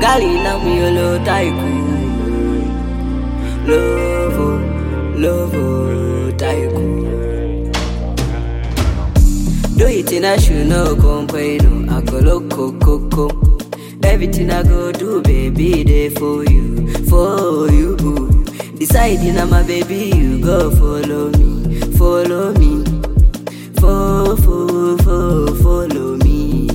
Gali na mi olo taiku. Lovo, lovo taiku. Do it in a shoe no complain. I go loco coco. Everything I go do, baby, there for you, for you. Deciding I'm a baby, you go follow me, follow me, fo fo fo follow me.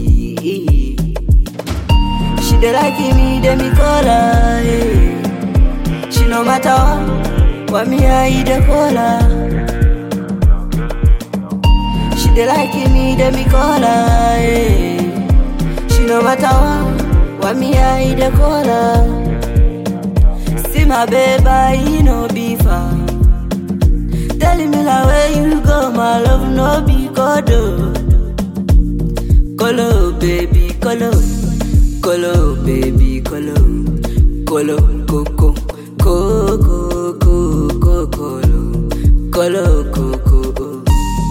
She dey like me, dey me call her. eh. She no matter what, what me I dey call her. She dey like me, dey me call her. eh. She no matter what, what me I dey call her. See my baby, he no be far. Telling me like where you go, my love no be godo. Colo, baby, colo, colo, baby, colo, colo, coco, coco, coco, colo, colo, coco.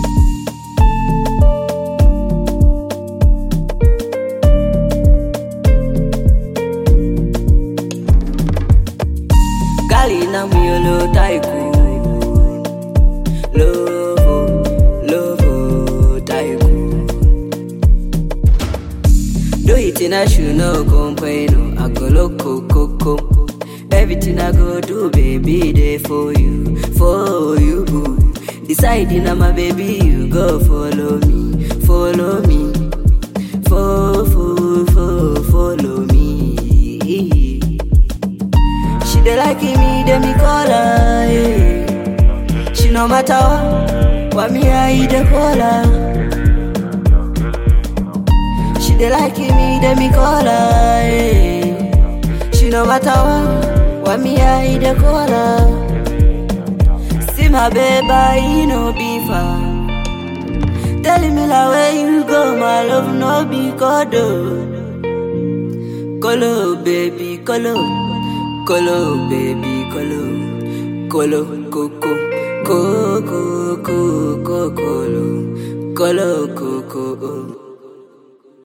Gali na mi olo taiku. Lovo, lovo taiku. Do it in a shoe no complain. no. I go loco coco. Everything I go do, baby, there for you, for you. Deciding I'm a baby, you go follow me, follow me, fo fo fo follow me. She dey like me, dey me call her. eh. She no matter what, what me I dey call her. She dey like me, dey me call her. eh. She no matter what, what me I dey call her. See my baby, he no be far. Telling me like where you go, my love no be godo. Colo, baby, colo, colo, baby, colo, colo, coco, coco, coco, colo, colo, coco.